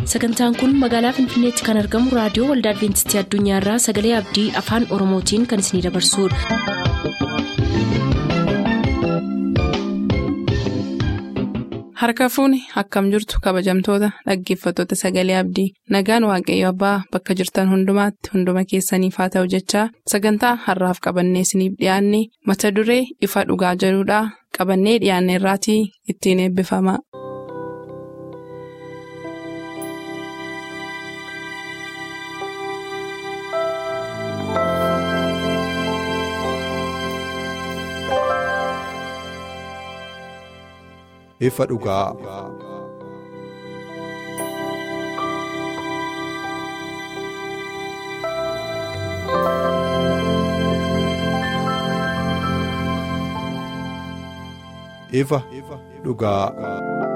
sagantaan kun magaalaa finfinneetti kan argamu raadiyoo waldaa adventistii addunyaarraa sagalee abdii afaan oromootiin kan isinidabarsudha. harka fuuni akkam jirtu kabajamtoota dhaggeeffattoota sagalee abdii nagaan waaqayyo abbaa bakka jirtan hundumaatti hunduma keessaniif haa ta'u jechaa sagantaa harraaf qabannee isiniif dhiyaanne mata duree ifa dhugaa jedhudhaa qabannee dhiyaanne irraatii ittiin eebbifama. ifa dhugaa. ifa dhugaa.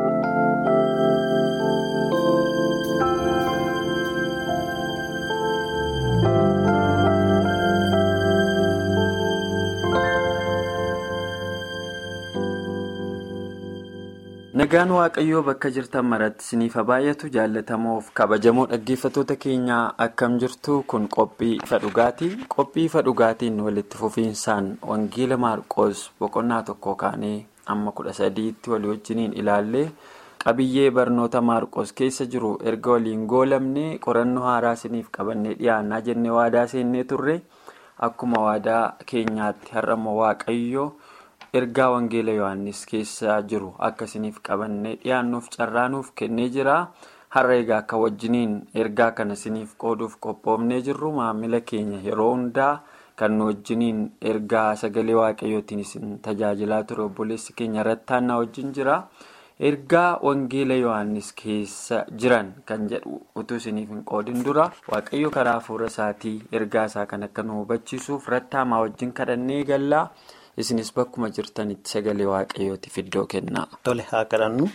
Nagaan Waaqayyoo bakka jirtan maratti isiniif baay'atu jaallatamoof kabajamoo dhaggeeffattoota keenyaa akkam jirtu kun qophii ifa dhugaati. Qophii ifa dhugaatiin walitti fufiinsaan Wangeela Maarqoos boqonnaa tokko kaanee amma kudha sadiitti walii wajjiniin ilaallee qabiyyee barnoota Maarqoos keessa jiru erga waliin goolamne qorannoo haaraa isiniif qabannee dhiyaannaa jennee waadaa seennee turre akkuma waadaa keenyaatti har'ammoo Waaqayyoo. ergaa wangeela yohannis keessa jiru akka isiniif qabannee dhiyaannuuf carraanuuf kennee jira har'a egaa akka wajjiniin ergaa kana isiniif qooduuf qophoofnee jirru maamila keenya yeroo hundaa kan nu wajjiniin ergaa sagalee waaqayyootiin isin tajaajilaa ture obboleessi keenya rattaannaa wajjin jira ergaa wangeela yohannis keessa jiran kan jedhu utuu isiniif hin qoodin dura waaqayyo karaa hafuura isaatii ergaa isaa kan akka nu hubachiisuuf rattaamaa wajjin kadhannee gallaa. isinis bakkuma jirtanitti sagalee waaqayyootiif iddoo kennaa. Tole haa kadhannu.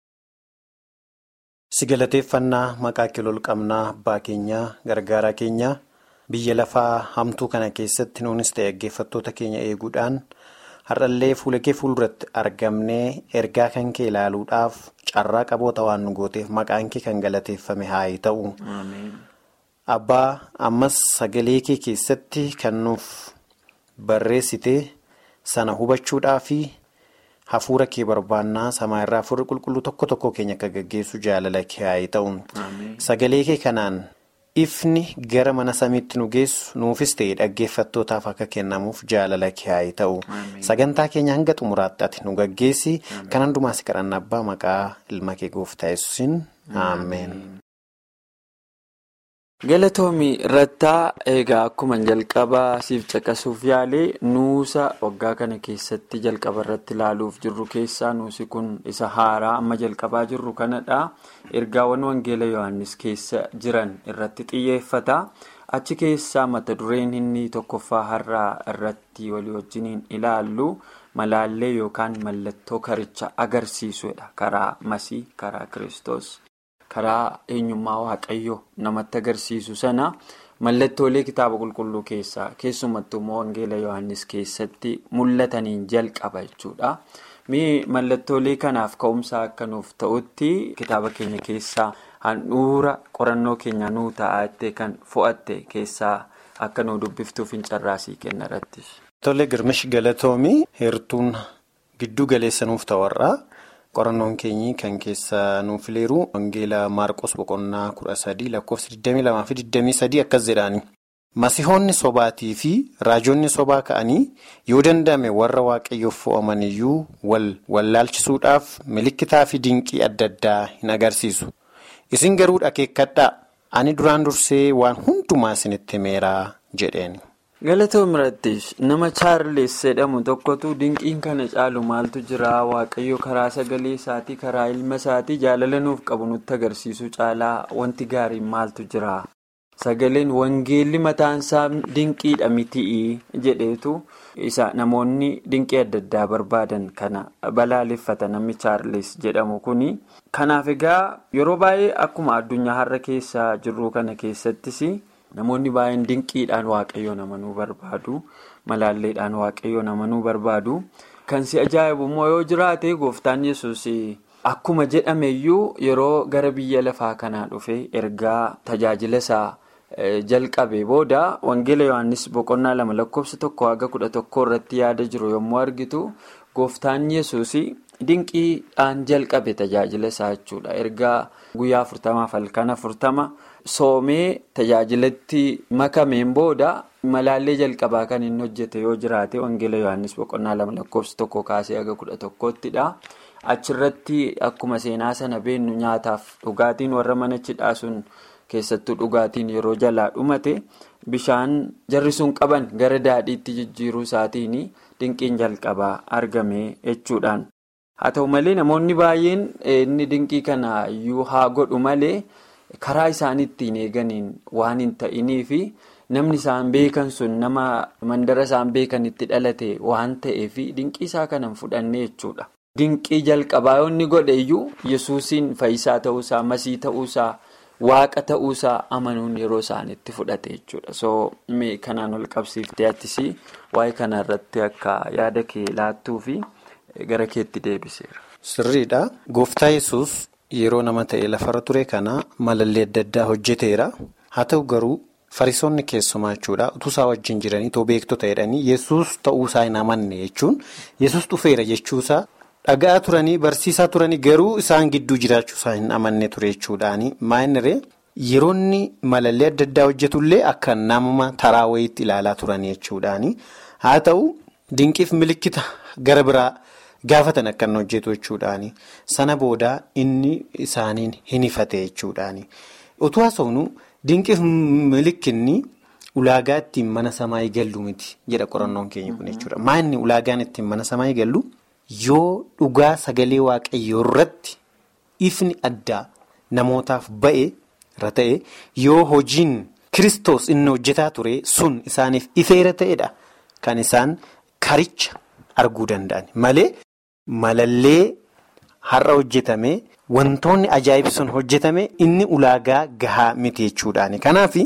Si galateeffannaa maqaa kilol qabnaa abbaa keenyaa gargaaraa keenyaa biyya lafaa hamtuu kana keessatti nuunis ta'e dhaggeeffattoota keenya eeguudhaan har'allee fuula kee fuulduratti argamnee ergaa kan kee ilaaluudhaaf carraa qaboota waan nu gooteef maqaan kee kan galateeffame haa ta'u. Abbaa ammas sagalee kee keessatti kan nuuf barreessite. sana hubachuudhaa fi hafuura kee barbaannaa samaa irraa hafuurri qulqulluu tokko tokko keenya akka gaggeessu jaalala kee haa ta'u sagalee kee kanaan ifni gara mana samiitti nu geessu nuufis ta'e dhaggeeffattootaaf akka kennamuuf jaalala kee haa ta'u sagantaa keenya hanga xumuraatti ati nu gaggeessi kan hundumaas kadhanna abbaa maqaa ilma kee gooftaa yesuusin ameen. galatoomii rattaa eegaa akkuma jalqabaa siif caqasuuf yaalee nuusa waggaa kana keessatti jalqaba irratti ilaaluuf jirru keessaa nuusi kun isa haaraa amma jalqabaa jirru kanadha ergaawwan wangeela yohannis keessa jiran irratti xiyyeeffata achi keessaa mata dureen inni tokkoffaa har'aa irratti walii wajjiniin ilaallu malaallee yookaan mallattoo karicha agarsiisudha karaa masii karaa kiristoos. karaa eenyummaa waaqayyoo namatti agarsiisu sana mallattoolee kitaaba qulqulluu keessaa keessumattuu immoo wangeela yohannis keessatti mul'ataniin jalqaba jechuudha. mallattoolee kanaaf ka'umsaa akka nuuf ta'utti kitaaba keenya keessaa handhuura qorannoo keenya nuu ta'aa kan fo'atte keessaa akka nu dubbiftuuf hin carraasii kenna irratti. Tole girmish galatoomii heertuun giddu galeessa nuuf ta'arraa. qorannoon keenyi kan keessa nuuf leeru wangeela maarqos boqonnaa kudha sadii lakkoofsa 22 fi 23 akkas jedhaani. masihoonni sobaatii fi raajonni sobaa ka'anii yoo danda'ame warra waaqayyoof fo'aman iyyuu wal wallaalchisuudhaaf milikitaa fi dinqii adda addaa hin agarsiisu isin garuu dhakeekkadhaa ani duraan dursee waan hundumaa isinitti himeeraa jedheen. galatoom irrattis nama chaarles jedhamu tokkotu dinqiin kana caalu maaltu jira waaqayyo karaa sagalee isaatii karaa ilma isaatii jaalala nuuf qabu nutti agarsiisu caalaa wanti gaariin maaltu jira sagaleen wangeelli mataansaa dinqiidha mitii jedheetu isa namoonni dinqii adda addaa barbaadan kana balaaleffata namni chaarles jedhamu kuni kanaaf egaa yeroo baay'ee akkuma addunyaa har'a keessa jirru kana keessattis. namoonni baay'een dinqiidhaan waaqayyo namanuu barbaadu malaalleedhaan waaqayyo namanuu barbaadu kan si ajaa'ibu immoo yoo jiraate gooftaan yesus akkuma jedhameyyuu yeroo gara biyya lafaa kanaa dhufe ergaa tajaajila isaa. jalqabe booda wangeela yohannis boqonnaa lama lakkoofsa tokko haga kudha tokko irratti yaada jiru yommuu argitu gooftaan yesuus dinqiidhaan jalqabe tajaajila isaa jechuudha ergaa guyyaa afurtamaaf halkan afurtama soomee tajaajilatti makameen booda malaallee jalqabaa kan inni hojjete yoo jiraate wangeela yohannis boqonnaa lama lakkoofsa tokko kaasee haga kudha tokkottidha. achirratti akkuma seenaa sana beennu nyaataaf dhugaatiin warra mana cidhaa sun. keessattuu dhugaatiin yeroo jalaa dhumate bishaan jarri sun qaban gara daadhiitti jijjiiruu isaatiin dinqiin jalqabaa argame jechuudhaan haa ta'u malee namoonni baay'een inni dinqii kana iyyuu haa godhu malee karaa isaan ittiin eeganiin waan hin ta'iniif namni isaan beekan sun nama mandara isaan beekan itti dhalate waan ta'eef dinqii isaa kanan fudhanne jechuudha. dinqii jalqabaa yoo inni godhe iyyuu yesuusiin fayyisaa ta'uusaa masii ta'uusaa. Waaqa ta'uusaa amanuun yeroo isaaniitti fudhate jechuudha. So kanaan ol qabsiiftee attis waa'ee kanarratti akka yaada kee laattuu fi gara keetti deebiseera. Sirriidha. Gooftaa yesus yeroo nama ta'e lafarra ture kana malallee adda addaa hojjeteera. Haa ta'u garuu farisoonni keessumaa jechuudha. Utuu isaa wajjin jiranii too beektota jedhanii yesus ta'uusaa hin amanne jechuun yesus dhufeera jechuusaa. Dhagaa turanii barsiisaa turanii garuu isaan gidduu jiraachuu isaa hin amanne ture jechuudhaani. Maayiniree yeroonni malallee adda addaa hojjetullee akka nama taraa wayiitti ilaalaa turanii jechuudhaani. Haa ta'u dinqiif milikkita gara biraa gaafatan akka inni hojjetu jechuudhaani. Sana booda inni isaaniin hin ifate jechuudhaani. Utuu haasofnu dinqiif milikkinni ulaagaa ittiin mana samaa eegallu miti jedha qorannoon keenya kun jechuudha. Maayinni ulaagaan ittiin mana samaa eegallu. Yoo dhugaa sagalee waaqayyoo irratti ifni addaa namootaaf ba'e irra ta'e yoo hojiin kristos inni hojjetaa ture sun isaaniif ifeera ta'edha kan isaan karicha arguu danda'an malee malallee har'a hojjetame wantoonni ajaa'ib sun hojjetame inni ulaagaa gahaa miti jechuudhaani kanaaf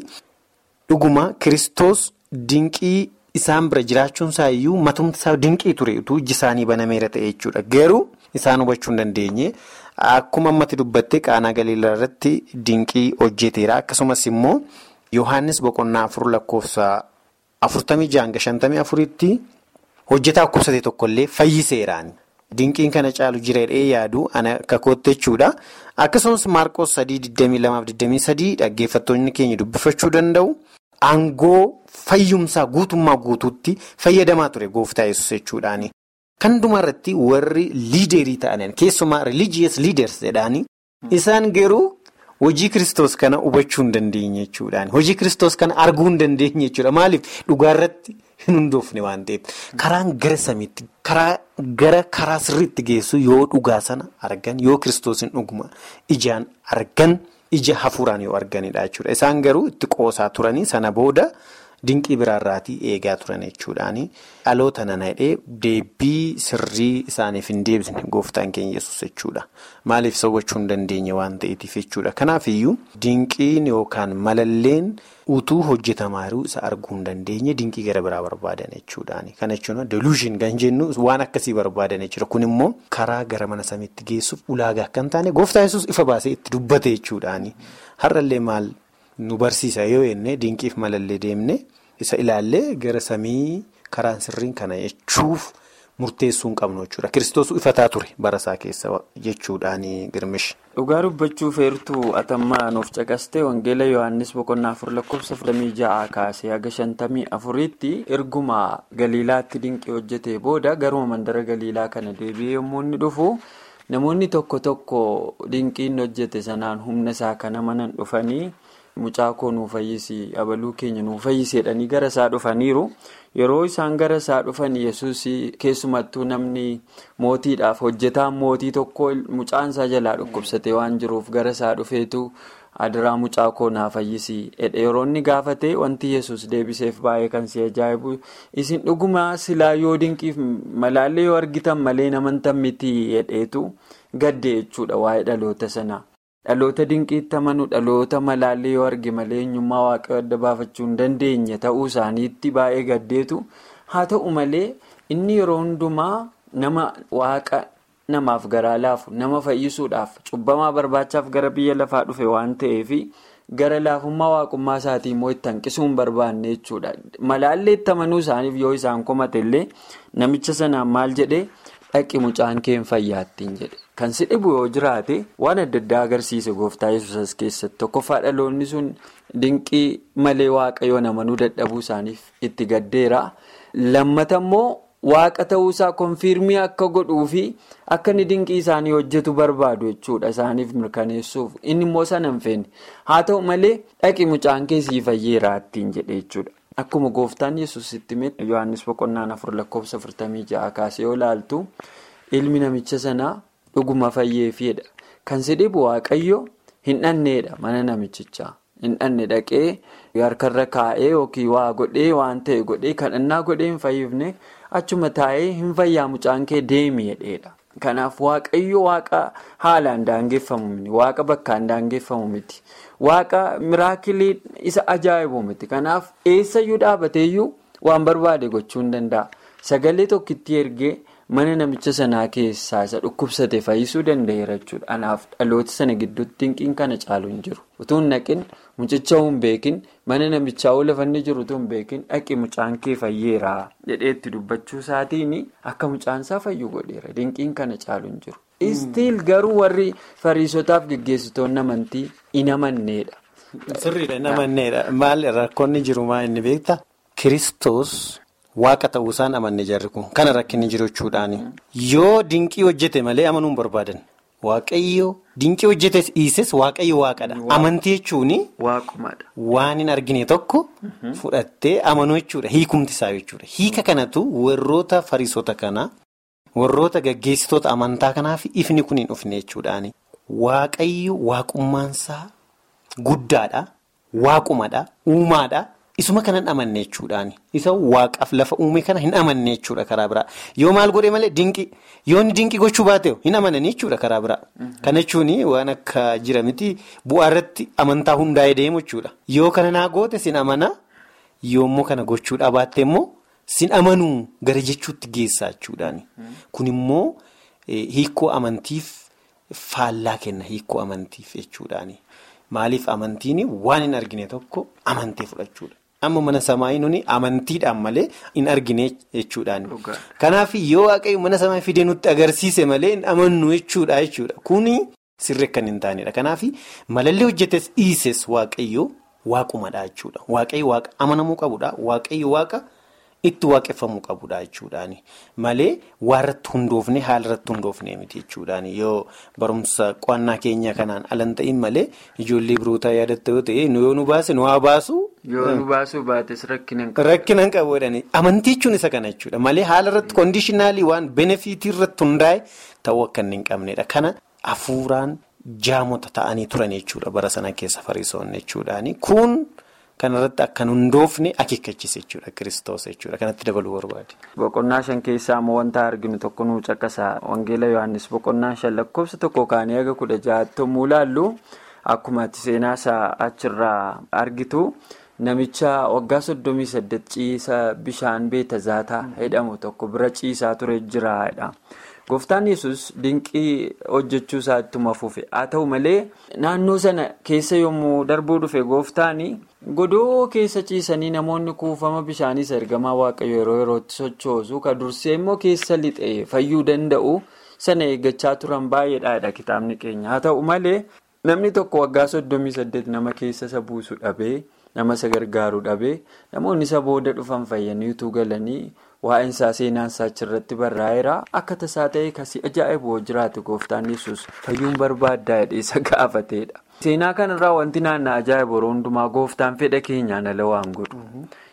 dhuguma kristos dinqii. Isaan bira jiraachuun isaa iyyuu matumti isaa dinqii ture utuu iji isaanii banameera ta'e jechuudha. Garuu isaan hubachuu hin dandeenye akkuma ammatti dubbatte qaanaa galiilaa irratti dinqii hojjeteera. Akkasumas immoo Yohaannis boqonnaa afur lakkoofsa afurtamii jahanga shantamii afuritti hojjetaa dhukkubsate tokkollee fayyiseeraan. Dinqiin kana caalu jireedhee yaadu ana akka kootte jechuudha. Akkasumas Maarqos sadii digdamii lamaaf digdamii sadii dhaggeeffattoonni keenya dubbifachuu danda'u. Aangoo fayyumsaa guutummaa guutuutti fayyadamaa ture gooftaa yesus jechuudhaani. Kan dhumarratti warri liiderii ta'aniin keessumaa religious leaders jedhaanii isaan garuu hojii kristos kana hubachuu hin dandeenye jechuudhaani. Hojii kristos kana arguu hin dandeenye jechuudha. Maaliif dhugaarratti hin hundoofne waan ta'eef karaan gara samiitti karaa gara karaa sirriitti geessu yoo dhugaa sana argan yoo kristosiin dhuguma ijaan argan. ija hafuuraan yoo arganidha jechuudha. Isaan garuu itti qoosaa turanii sana booda dinqii biraarraatii eegaa turan jechuudhaani. Dhaloota nana hidhee deebii sirrii isaaniif hin deebisne gooftaan keenya yesus jechuudha. Maaliif isa hubachuu hin dandeenye waan ta'eetiif jechuudha. Kanaafiyyuu dinqiin yookaan malalleen utuu hojjetamaa jiru isa arguu hin dandeenye dinqii gara biraa barbaadan jechuudhaani. Kana jechuun deluushin kan jennu waan akkasii barbaadan jechuudha. Kun immoo karaa gara mana samiitti geessuuf ulaagaa akka hin taane gooftaa yesus ifa baasee itti dubbate jechuudhaani. Har'allee maal nu barsiisa yoo jenne dinqiif malallee deemne isa ilaallee gara samii karaan sirriin kana jechuuf murteessuu hin qabnu jechuudha. Kiristoos ifataa ture barasaa keessa jechuudhaani girmish. Dhugaa dubbachuuf heertuu atammaa nuuf caqastee Wangeela Yohaannis boqonnaa afur lakkoofsa afurtamii ja'a kaasee haga shantamii afuriitti erguma Galiilaatti dinqii hojjetee booda garuma mandara Galiilaa kana deebi'ee yommuu inni dhufu namoonni tokko tokko dinqiin hojjete sanaan humna isaa kana manan dhufanii mucaa koo nuu fayyisi abaluu keenya nuu fayyiseedhanii gara isaa dhufaniiru. Yeroo isaan gara isaa dhufan yesus keessumattuu namni mootiidhaaf hojjetaan mootii tokko mucaan isaa jalaa dhukkubsate waan jiruuf gara isaa dhufeetu adiraa mucaa koo naa fayyisi yeroo inni gaafate wanti yesus deebiseef baay'ee kan si ajaa'ibu isin dhuguma silaa yoo dinqiif malaallee yoo argitan malee namantan miti hedheetu gadde jechuudha waa'ee dhaloota sanaa. Dhaloota dinqiitti amanuu dhaloota malaallee yoo arge malee eenyummaa waaqayyoo adda baafachuu hin dandeenye ta'uu isaaniitti baay'ee gaddeetu haa ta'u malee inni yeroo hundumaa nama waaqa namaaf garaa laafu nama fayyisuudhaaf cubbamaa barbaachaaf gara biyya lafaa dhufe waan ta'eef gara laafummaa waaqummaa isaatii immoo itti hanqisuu hin barbaanne jechuudha. Malaallee itti amanuu isaaniif yoo isaan komate illee namicha sanaan maal jedhee dhaqi mucaan kee hin fayyaattiin jedhe. Kan si dhibu yoo jiraate waan adda addaa agarsiise gooftaa yesuusas keessatti tokkoffaa dhaloonni sun dinqii malee waaqayyoon amanuu dadhabuu isaaniif itti gaddeera. Lammata immoo waaqa ta'uusaa konfirmii akka godhuu fi akka inni dinqii isaanii hojjetu barbaadu jechuudha isaaniif mirkaneessuuf inni immoo sana hin feene haa ta'u malee dhaqi mucaan kee sii fayyeeraa ittiin jedhe jechuudha. Akkuma gooftaan yesus itti himee Yohaannis boqonnaan afur lakkoofsa afurtamii ja'a kaasee yoo ilaaltu ilmi namicha sanaa dhuguma fayyeefiidha. Kan si dhibu waaqayyo hin dhanneedha mana namichichaa. Hin dhanne dhaqee harkarra kaa'ee yookiin waa godhee waan ta'e godhee kadhannaa godhee hin fayyifne achuma taa'ee hin fayyaa mucaan kee deemi jedheedha. Kanaaf waaqayyo waaqa haalaan daangeffamu miti. Waaqa bakkaan daangeffamu miti. Waaqa miraakilii isa ajaa'ibu miti. Kanaaf eessayyuu dhaabateeyyuu waan barbaade gochuu hin danda'a. Sagalee tokkitti ergee mana namicha sanaa keessaa isa dhukkubsate fayyisuu danda'eera jechuudha. Kanaaf dhaloota sana gidduutti dinqiin kana caalu hin jiru. Utuu hin naqin mucicha hin beekin mana namichaa oo lafa inni jiru utuu hin beekin dhaqi mucaan kee fayyeera jedhee itti dubbachuu isaatiin akka mucaan isaa fayyu godheera. Dinqiin kana caalu hin jiru. Istiil garuu warri fariisotaaf geggeessitoonni amantii hin amanneedha. Sirriidha hin amanneedha. Maal rakkoonni jiru maa inni beektaa? Kiristoos waaqa ta'uusaan amanne jarri kun kana rakkinni jiru jechuudhaani. Yoo dinqii hojjete malee amanuun barbaadan. Waaqayyo dinqii hojjete dhiises waaqayyo waaqadha. Amantii jechuun waan hin argine tokko fudhattee amanuu jechuudha. Hiikumti isaa jechuudha. Hiika kanatu warroota fariisota kanaa warroota gaggeessitoota amantaa kanaaf ifni kun hin dhufne jechuudhaani. Waaqayyo waaqummaansaa guddaadha. Waaqumadha. Uumaadha. Isuma kanan amanne jechuudhaani. Isa waaqaaf lafa uume kana hin amanne jechuudha karaa biraa. Yoo maal godhe malee dinqi yoo inni dinqi gochuu baate hin amananii jechuudha karaa biraa. Kana jechuun waan akka jira miti bu'aa irratti amantaa hundaa'ee deemu jechuudha. Yoo kana naa goote sin amana yoommoo kana gochuudha baatte immoo sin amanuu gara jechuutti geessaa jechuudhaani. Kun immoo hiikoo amantiif faallaa kenna hiikoo amantiif jechuudhaani. Maaliif amantiin waan hin argine tokko amantee fudhachuudha. Amma mana samaa nuni amantiidhaan malee hin argine jechuudhaani. Kanaaf yoo waaqayyo mana samaa fidee nutti agarsiise malee hin amannu jechuudha jechuudha. Kuni sirri kan hin taanedha. Kanaaf malallee hojjetes dhiises waaqayyo waaqumadha jechuudha. Waaqayyo waaqa amanamuu qabudha. Waaqayyo waaqa itti waaqeffamuu qabudha jechuudhaani. Malee waan irratti hundoofne haala irratti hundoofne miti jechuudhaani. Yoo barumsa qo'annaa keenya kanaan alan ta'in malee ijoollee birootaa yaadatta yoo ta'e yoo nu baase nu haa baasu. Yoo nu baasuu baates rakkina hin qabu. Rakkina hin qabu jedhani. Amantii jechuun isa kana jechuudha. Malee haala irratti koondishinaalii waan benefiitii irratti hundaa'e ta'uu akka inni hin qabnedha. Kana hafuuraan jaamota ta'anii turan jechuudha bara sana keessa fariisoonni jechuudhaani. Kun kanarratti akka hundoofne akeekkachise jechuudha kiristoos jechuudha. Kanatti dabaluu barbaade. Boqonnaa shan keessaa immoo wanta arginu tokko nuu caqasa. Wangeela Yohaannis boqonnaa shan lakkoofsa tokko kaanii haga kudha ja'aatti yommuu ilaallu akkuma ati seenaa isaa achirraa argitu. Namicha waggaa soddomii saddeet ciisa bishaan beetazaataa jedhamu tokko bira ciisaa ture jiraadha. Gooftaan yesus dinqii hojjechuu isaa ittuma fufe haa ta'u malee naannoo sana keessa yommuu darbuu dhufe gooftaan godoo keessa ciisanii namoonni kuufama bishaaniis ergamaa waaqayyo yeroo yerootti sochoosu ka dursee immoo keessa lixee fayyuu danda'u sana eeggachaa turan baay'eedha kitaabni keenya haa ta'u malee namni tokko waggaa soddomii saddeet nama keessa isa buusu dhabee. nama isa gargaaru dhabee namoonni isa booda dhufan fayyanii utuu galanii waa'een isaa seenaan isaa achirratti barraa'eera akka tasaa ta'e kasii ajaa'ibu jiraate gooftaan yesus fayyuun barbaaddaa jedhee isa gaafateedha. seenaa kanarraa wanti naannaa ajaa'ibu yeroo hundumaa gooftaan fedha keenyaan ala waan godhu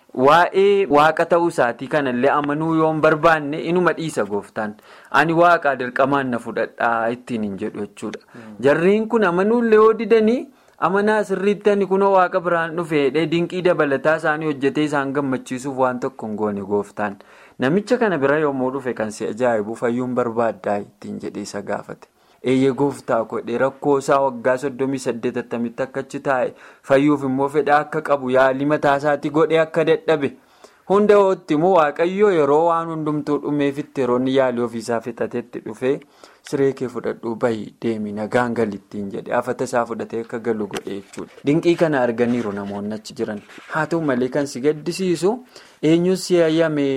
waa'ee waaqa ta'uu isaatii kanallee amanuu yoo hin barbaanne inuma dhiisa gooftaan ani waaqaa dirqamaan na fudhadhaa ittiin hin jedhu jechuudha jarriin kun amanuullee yoo didanii. amanaa sirriitti ani kunoo waaqa biraan dhufee dinqii dabalataa isaanii hojjetee isaan gammachiisuuf waan tokko hin goone gooftaan namicha kana bira yommuu dhufe kan si ajaa'ibu fayyuun barbaaddaa ittiin jedhee isa gaafate eeyyee gooftaa godhe rakkoo isaa waggaa soddomii saddeet attamitti akkachi taa'e fayyuuf immoo fedha akka qabu yaalii mataa isaatii godhe akka dadhabe hunda hootti immoo waaqayyo yeroo waan hundumtuu dhumeefitti yeroo inni yaalii ofiisaa fixatetti dhufee siree kee fudhadhuu bahi deemi nagaan galittiin jedhe afata isaa fudhatee akka galu godhe jechuudha. Dinqii kana arganiiru namoonni achi jiran haa ta'u malee kan si gaddisiisu eenyuun si hayyame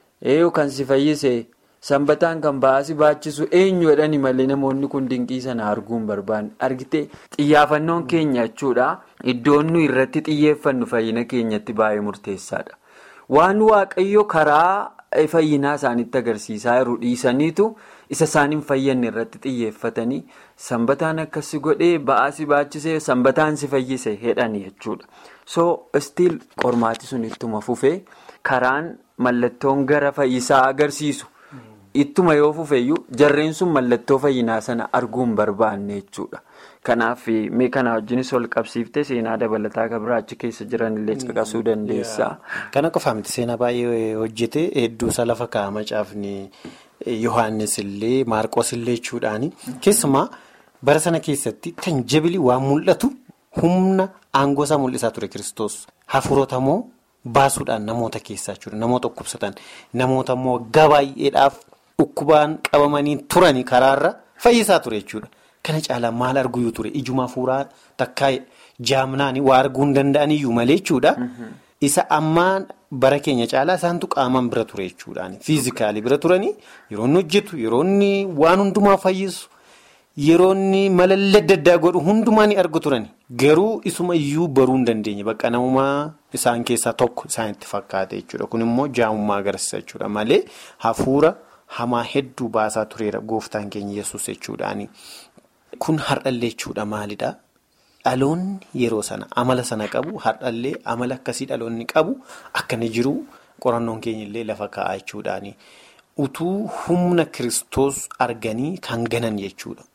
kan si fayyise. Sanbataan kan baasii baachisu eenyu jedhani malee namoonni kun dinqii sana arguu hin barbaanne argitee xiyyeeffannoon keenya jechuudha iddoon nu irratti xiyyeeffannu fayyina keenyatti baay'ee murteessaadha. Waan waaqayyo karaa fayyinaa isaaniitti agarsiisaa jiru dhiisaniitu isa isaan hin fayyadne irratti xiyyeeffatanii sanbataan akkasii godhee baasii baachisee sanbataan si fayyise jedhani jechuudha. So stiil qormaati sun ittuma fufee karaan mallattoon gara fayyisaa agarsiisu. Ittuma yoo fufeyyuu jarreen sun mallattoo fayyinaa sana arguu hin barbaanne jechuudha. Kanaaf mee kana wajjinis ol qabsiiftee seenaa dabalataa kan biraa achi keessa jiran illee caqasuu dandeessa. Kana qofaa miti seenaa baay'ee hojjete hedduusaa lafa kaa'ama caafni Yohaannis illee Maarqos illee jechuudhaani. Keessumaa bara sana keessatti tanjabili waan mul'atu humna aangoo isaa mul'isaa ture Kiristoos. Hafuurota immoo baasuudhaan namoota keessaa jechuudha. Namoota dhukkubsatan namoota immoo waggaa baay'eedhaaf. Dhukkubaan qabamanii turanii karaarra fayyisaa ture jechuudha. Kana caalaa maal arguu ture ijuma hafuuraa takkaa jaamnaan waa arguu hin danda'aniyyuu malee jechuudha. Isa ammaan bara keenya caalaa isaantu qaamaan bira ture jechuudhaani. Fiizikaalii bira turanii yeroo inni hojjetu yeroo inni waan hundumaa fayyisu yeroo inni malallee adda addaa godhu hundumaa ni argu turani. Garuu isuma iyyuu baruu hin dandeenye bakka namummaa isaan keessaa tokko isaanitti fakkaate jechuudha. Kun immoo jaamummaa agarsiisa jechuudha malee hafuura. Hamaa hedduu baasaa tureera gooftaan keenya yesus jechuudhaani. Kun har'allee jechuudha maalidhaa? Dhaloonni yeroo sana amala sana qabu har'allee amala akkasii dhaloonni qabu akka inni jiru qorannoon keenya illee lafa kaa'aa jechuudhaani. Utuu humna kiristoos arganii kan ganan jechuudha.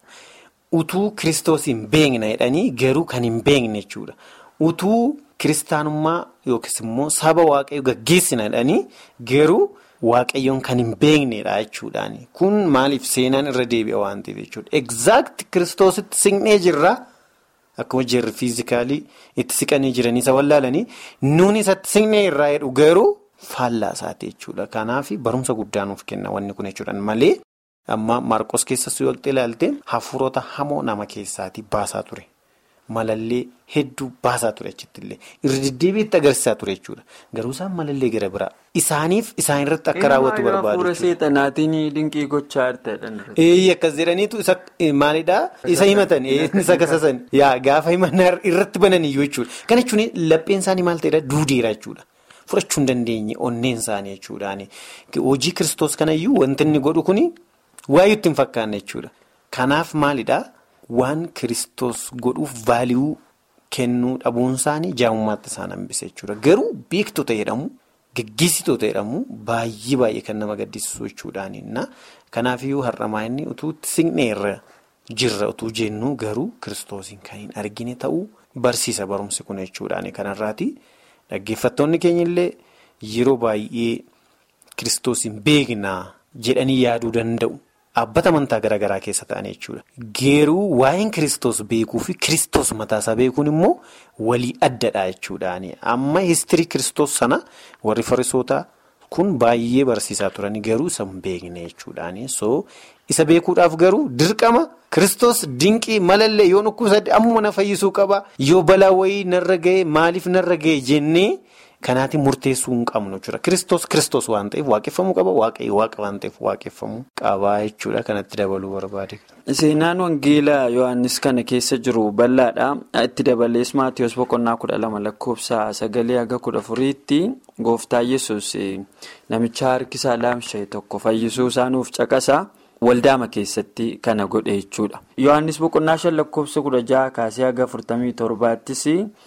Utuu kiristoos hin beekna jedhanii garuu kan hin beekne jechuudha. Utuu kiristaanummaa yookiis immoo saba waaqayyoo gaggeessina jedhanii garuu. Waaqayyoon kan hin beeknedha jechuudhaani. Kun maaliif seenaan irra deebi'a waan ta'eef jechuudha. Egzaakti kiristoositti siqnee jirra. Akkuma jirri fiizikaalii itti siqanii jiranii isa wallaalanii nuuni isatti siqnee irraa jedhu garuu faallaa isaati jechuudha. Kanaaf barumsa guddaa nuuf kenna wanni kun jechuudhaan malee amma Maarqos keessas yoo ilaalte hafuurota hamoo nama keessaatii baasaa ture. Malallee hedduu baasaa ture achittillee irra deddeebiitti agarsiisaa ture jechuudha. Garuu isaan malallee gara biraa isaaniif isaan irratti akka raawwatu barbaadu. Hafuura seexanaatiin dinqii gochaa jirtedha. Eeyyee akkas jedhaniitu isa maalidhaa isa himatan isa kasasan yaa gaafa himannaa irratti bananiyyuu jechuudha. Kana jechuun lapheen isaanii maal ta'edha duudeera jechuudha. Fudhachuu hin dandeenye onneen isaanii jechuudhaani. Hojii kiristoos kanayyuu wanti inni godhu kuni waayuu itti hin fakkaanne jechuudha. Kanaaf maalidhaa? Waan kiristoos godhuuf vaaliyuu kennuu dhabuun isaanii jaamummaatti isaan hambise jechuudha. Garuu beektota jedhamu gaggeessitoota jedhamu baay'ee baay'ee kan nama gaddisiisu jechuudhaani. Kanaafiyyuu har'amaa inni utuu siqneerra jirra utuu jennu garuu kiristoosiin kan hin argine ta'uu barsiisa barumsi kun jechuudhaani. Kanarraati dhaggeeffattoonni keenya illee yeroo baay'ee kiristoosiin beeknaa jedhanii yaaduu danda'u. Dhaabbata amantaa garaa garaa keessa ta'an jechuudha. Geeruu waa'een kiristoos beekuu fi kiristoos mataasaa beekuun immoo walii addadha jechuudhaani. Amma histirii kiristoos sana warri farisootaa kun baay'ee barsiisaa turanii garuu isa hin beekne jechuudhaani. So isa beekuudhaaf garuu dirqama kiristoos dinqii malallee yoo dhukkubsadde ammuma na fayyisuu qaba. Yoo balaa wayii narra ga'e maaliif narra ga'e jennee. Kanaatiin murteessuu hin qabnu jechuudha. Kiristoos kiristoos waan ta'eef waaqeffamuu qaba. Waaqayyo waaqa waan ta'eef waaqeffamuu qaba jechuudha. Kanatti dabaluu barbaade. Seenaan Wangeelaa Yohaannis kana keessa jiru bal'aadha. Itti dabalees Maatiyoos boqonnaa kudha lama lakkoofsa sagalee haga kudha afuriitti gooftaa yesus namicha harkisaa laamsha'e tokko fayyisuu isaa nuuf caqasa. Waldaama keessatti kana godhe jechuudha. Yohaannis boqonnaa shan lakkoofsa kudha jaha kaasee haga afurtamii torbaattis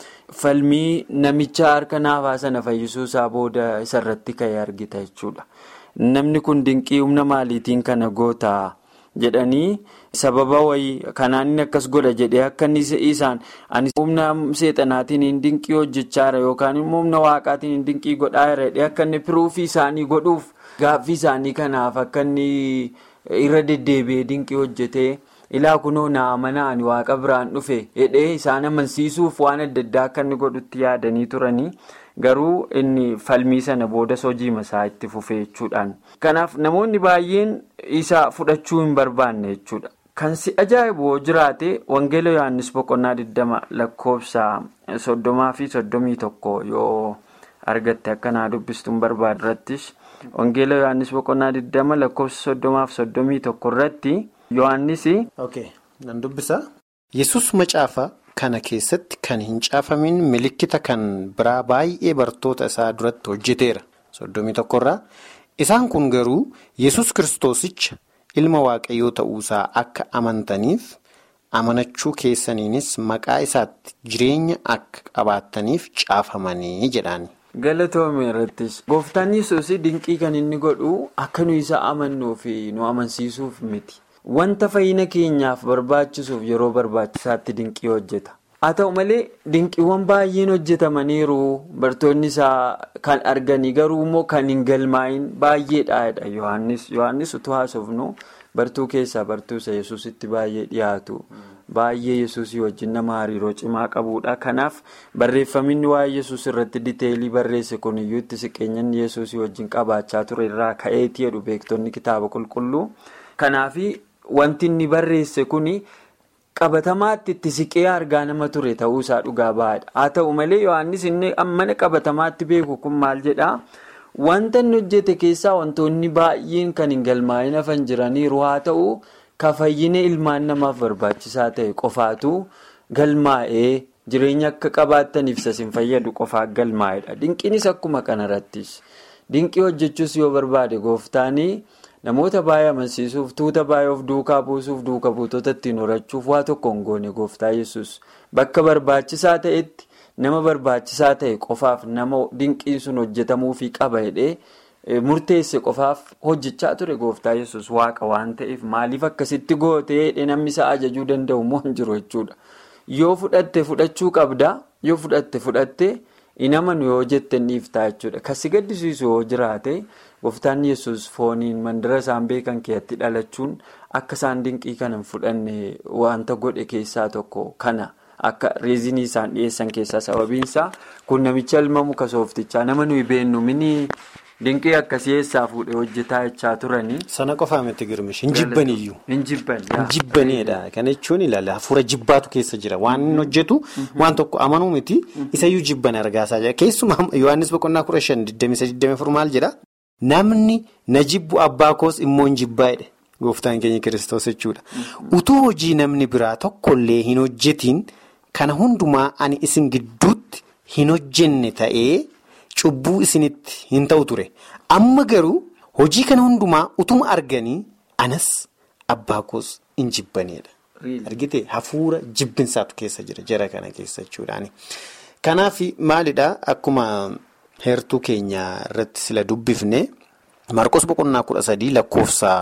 falmii namicha harka naafaa sana fayyisuu isaa booda isarratti ka'e argita jechuudha. Namni kun dinqii humna maaliitiin kana goota jedhanii sababa wayii kanaan inni akkas godha jedhee akka inni isaan ani humna seexanaatiin hin dinqii hojjechaa jira yookaan immoo humna waaqaatiin hin dinqii godhaa jira jedhee akka inni piruufii isaanii godhuuf gaaffii isaanii kanaaf akka inni. irra deddeebi'ee dinqii hojjetee ilaa kunoo na amanaan waaqa biraan dhufe jedhee isaan amansiisuuf waan adda addaa akka inni godhutti yaadanii turanii garuu inni falmii sana boodas hojii masaa itti fufee jechuudhaan. Kanaaf namoonni baay'een isa fudhachuu hin barbaanne jechuudha. Kan si ajaa'ibu jiraate Wangeela Yohaannis boqonnaa 20 lakkoofsa soddomaa fi soddomii tokko yoo argatte akka naa dubbistuun barbaadu irrattis Wangeela Yohaannis boqonnaa 20 lakkoofsa soddomaa fi soddomii tokko irratti Yohaannis. Ok nan dubbisa. Yesus macaafa kana keessatti kan hin caafamin milikkita kan biraa baay'ee bartoota isaa duratti hojjeteera. Soddomii tokkorraa isaan kun garuu Yesus kiristoosicha. ilma waaqayyoo ta'uusaa akka amantaniif amanachuu keessaniinis maqaa isaatti jireenya akka qabaattaniif caafamanii jedhaan. galatoomii irrattis gooftaan yesuus dinqii kan inni godhu akka nu isa amannuu fi nu amansiisuuf miti wanta fayyina keenyaaf barbaachisuuf yeroo barbaachisaatti dinqii hojjeta haa ta'u malee dinqiiwwan baay'een hojjetamaniiru bartoonni isaa kan arganii garuu immoo kan hin galmaa'in baay'eedha yohannis yohannis utuu haasofnu bartuu keessaa bartuusa yesuusitti baay'ee dhiyaatu baay'ee yesuusii wajjin nama hariiroo cimaa qabudha kanaaf barreeffaminni waa'ee yesuus irratti diteelii barreesse kun iyyuu itti siqeenyan yesuusii wajjin qabaachaa ture irraa ka'eetii jedhu beektonni kitaaba qulqulluu kanaaf wanti inni barreesse kun. qabatamaatti itti siqee argaa nama ture ta'uusaa dhugaa ba'aadha haa ta'u malee yohannis inni mana qabatamaatti beeku kun maal jedhaa wanta inni hojjete keessaa wantoonni baay'een kan hin galmaa'in hafan jiraniiru haa ta'u ka fayyina ilmaan namaaf barbaachisaa ta'e qofaatu galmaa'ee jireenya akka qabaattaniif sasin fayyadu qofaa galmaa'edha dinqiinis akkuma kanarrattis dinqii hojjechuus yoo barbaade gooftaanii. namoota baay'ee amansiisuuf tuuta baay'ee of duukaa buusuuf duuka buutota ittiin horachuuf waa tokko hin goone gooftaa yesus bakka barbaachisaa ta'etti nama barbaachisaa ta'e qofaaf nama dinqiin sun hojjetamuufii qaba jedhee murteesse qofaaf hojjechaa ture gooftaa yesus waaqa waan ta'eef maaliif akkasitti gootee jedhee namni isaa ajajuu danda'u immoo hin jiru jechuudha yoo fudhatte fudhachuu qabda yoo fudhatte fudhatte hin amanu yoo jette dhiiftaa jechuudha kasi gaddisiisu yoo jiraate. Gooftaan yesus fooniin mandara isaan beekan keessatti dhalachuun akka isaan dinqii kana hin fudhanne wanta godhe keessaa tokko kana akka reezinii isaan dhiyeessan keessaa sababiinsaa kun namicha ilma muka sooftichaa nama nuyi beennu mini dinqii akkasii eessaa fuudhee hojjetaa jechaa turanii. Sana qofaa miti girmish hin jibbaniyyuu. Hin jibban. Hin jibbaniidha. Kana jechuun ilaala hafuura jibbaatu keessa jira waan inni hojjetu waan tokko amanuu miti isayyuu jibban argaasaa jira keessumaa Yohaannis boqonnaa kudha shan digdamii sadii digdamii afur maal jedha. Namni na jibbu abbaa koos immoo hin jibbaa'edha. Gooftaan keenya kiristoos jechuudha. Utuu hojii namni biraa tokkollee hin hojjetiin kana hundumaa ani isin gidduutti hin hojjenne ta'ee cubbuu isinitti hin ta'u ture. Amma garuu hojii kana hundumaa utuma arganii anas abbaa koos hin jibbaneedha. Argitee hafuura jibbinsaatu keessa jira jara kana keessa jechuudhaani. Kanaaf maalidhaa akkuma. Heertuu keenya irratti sila dubbifne Marqos boqonnaa kudha sadii lakkoofsa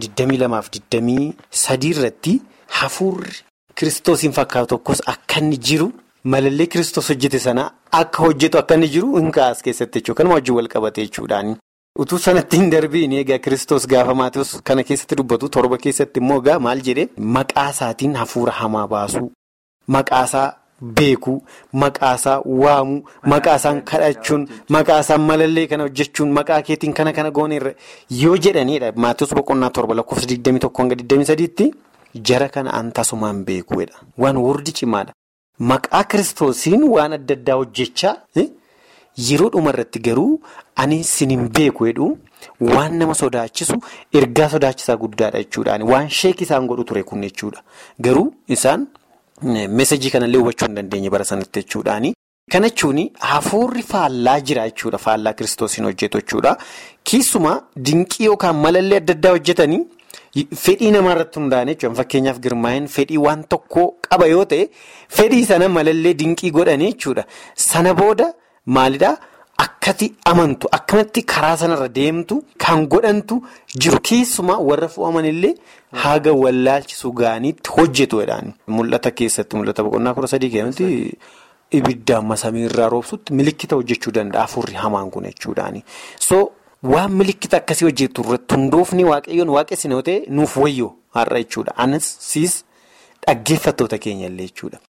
22 sadii irratti hafuurri kiristoosiin fakkaatu tokkos akka inni jiru malallee kiristoos hojjete sana akka hojjetu akka inni jiru hin kaa'as keessatti jechuudha. Kanuma wajjin wal qabate jechuudhaani. Utuu sanatti hin darbiin egaa kiristoos gaafa Maatiyoos kana keessatti dubbatu torba keessatti immoo egaa maal jedhee maqaa isaatiin hafuura hamaa baasuu maqaasaa. Beekuu maqaasaa waamuu maqaasaan kadhachuun maqaasaan malallee kana hojjechuun maqaa keetiin kana kana gooneerra yoo jedhanidha Maatiyoos boqonnaa torba lakkoofsa 21-23tti jara kana an tasumaan beekuudha waan wardi cimaadha maqaa kiristoosiin waan adda addaa hojjechaa yeroo dhumarratti garuu ani sinin beeku jedhu waan nama sodaachisu ergaa sodaachisaa guddaadha jechuudhaan waan sheek isaan godhu ture kun jechuudha garuu isaan. Meesajii kanallee hubachuu hin dandeenye bara sanatti jechuudhaani. Kana jechuun hafuurri faallaa jira jechuudha. Faallaa kiristoosiin hojjetu jechuudha. Keessumaa dinqii yookaan malallee adda addaa hojjetanii fedhii namaarratti hundaa'an jechuudha. Fakkeenyaaf girmaa'in fedhii waan tokkoo qaba yoo ta'e fedhii sana malallee dinqii godhanii jechuudha. Sana booda maalidhaa? Akkati amantu akkamatti karaa sanarra deemtu kan godhantu jiru keessumaa warra fo'amanillee haga wallaalchisu gaaniitti hojjetu jedhaan. Mul'ata keessatti mul'ata boqonnaa kudha sadii keessatti ibiddaan masamiirraa roobsutti milikkita hojjechuu danda'a hafuurri hamaan kun jechuudhaani. So waan milikkita akkasii hojjetu irratti hundoofni waaqayyoon waaqessi yoo ta'e nuuf wayyoo har'a jechuudha. Anas siis dhaggeeffattoota keenya illee jechuudha.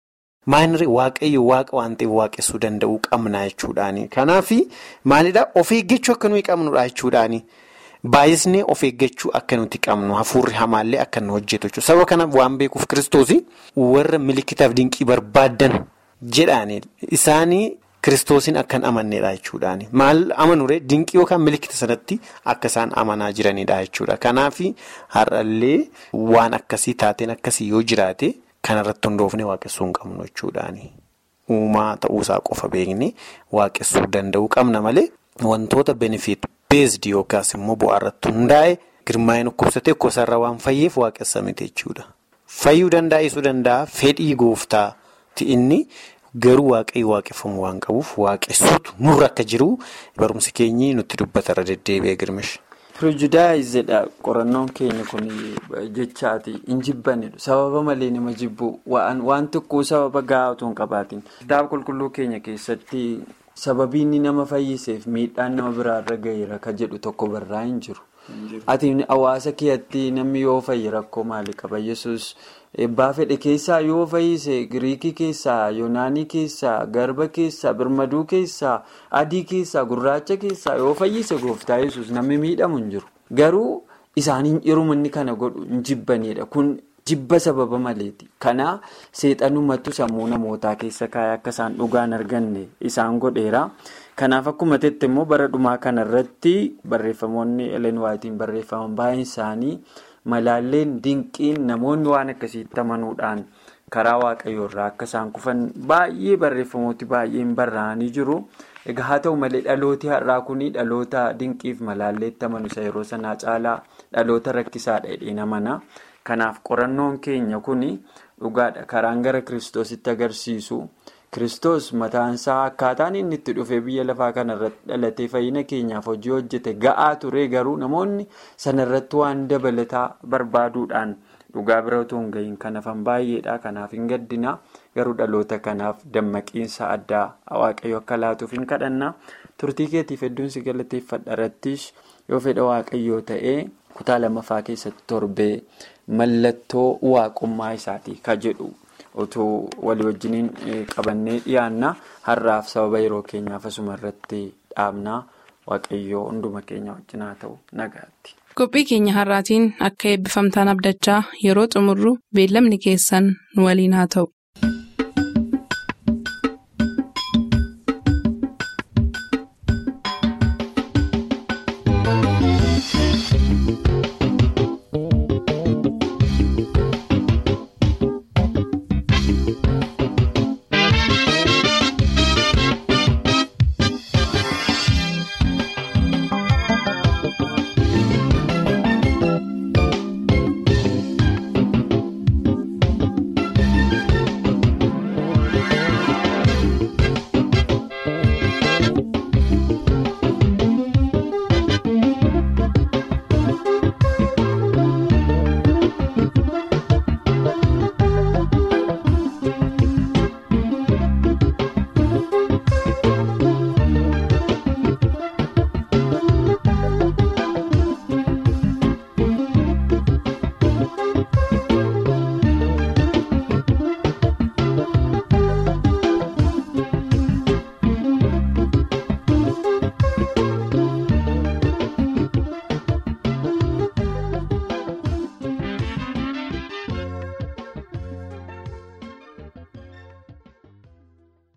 Maayinri waaqayyo waaqa waan ta'eef waaqessuu danda'uu qabna jechuudhaani. Kanaaf maalidhaa of eeggachuu akka nuyi qabnudha jechuudhaani. Baay'isnee of eeggachuu akka nuti qabnu hafuurri hamaallee akka nu hojjetu jechuudha. Sababa kanaaf waan beekuuf kiristoos warra milikkitaaf dinqii barbaadan jedhaani isaanii kiristoosiin akka hin amanneedha jechuudhaani. Maal amanuree dinqii yookaan milikkita sanatti akka isaan amanaa jiranidha jechuudha. Kanaaf har'allee waan akkasii taateen akkasii yoo jiraate kanarratti hundoofnee waaqessuu hin qabnu jechuudhaani. Uumaa ta'uusaa qofa beeknee waaqessuu danda'uu qabna malee wantoota benefiit. beesdi yookaas immoo bu'aa irratti hundaa'e girmaa'in dhukkubsatee kosarra waan fayyeef waaqessa miti jechuudha. Fayyuu dandaa'isuu danda'a fedhii gooftaati inni garuu waaqayyo waaqeffamu waan qabuuf waaqessuutu nurra akka jiru barumsi keenyi nutti dubbatarra deddeebi'ee girmish. Pirojudaayizeedha qorannoon keenya kun jechaati hin jibbanidha sababa malee nama jibbu waan tokko sababa gahaa otoo hin qabaatin. Kitaaba qulqulluu keenya keessatti. Sababii inni nama fayyiseef miidhaan nama biraarra gaheera ka jedhu tokko barraa hin jiru. Ati hawaasa keetti namni yoo fayyi rakkoo maalii qaba yesus eebbaa fedhe keessaa yoo fayyise giriikii keessaa yoonaanii keessaa garba keessaa birmaduu keessaa adii keessaa gurraacha keessaa yoo fayyise gooftaa yesus namni miidhamu hin jiru. Garuu isaaniin yeroo inni kana godhu hin jibbanidha kun. Jibba sababa maleeti. Kana seexanummattu sammuu namootaa keessa kaa'ee akka isaan dhugaan arganne isaan godheera. Kanaaf akkuma jetti immoo bara dhumaa kanarratti barreeffamoonni Elen Waayitiin barreeffaman baay'een isaanii malaalleen dinqiin namoonni waan akkasiitti amanuudhaan karaa waaqayyoorraa akka isaan kufan baay'ee barreeffamooti baay'een barraa'anii jiru. Egaa haa ta'u malee dhalooti har'aa kun dhaloota dinqiif malaalleetti amanu isa yeroo sanaa caalaa dhaloota rakkisaadha jedheen amana. Kanaaf qorannoon keenya kun dhugaadha karaan gara kiristoositti agarsiisu kiristoos mataansaa akkaataan inni itti dhufee biyya lafaa kanarratti dhalatee fayyina keenyaaf hojii hojjete ga'aa ture garuu namoonni sanarratti waan dabalataa barbaaduudhaan dhugaa bira otoo hin gahiin kan hafan baay'eedha kanaaf hin gaddina garuu dhaloota kanaaf dammaqiinsa addaa waaqayyo akka laatuuf hin kadhanna turtii keetiif hedduun si galateeffadha irrattis yoo fedha waaqayyoo ta'ee kutaa lamaffaa keessatti torbee. Mallattoo waaqummaa isaatii ka jedhu otoo walii wajjiniin qabannee dhiyaanna har'aaf sababa yeroo keenyaaf asuma irratti dhaabnaa waaqayyoo hunduma keenya wajjin haa ta'u nagaatti. Qophii keenya har'aatiin akka eebbifamtaan abdachaa yeroo xumurru beellamni keessan nu waliin haa ta'u.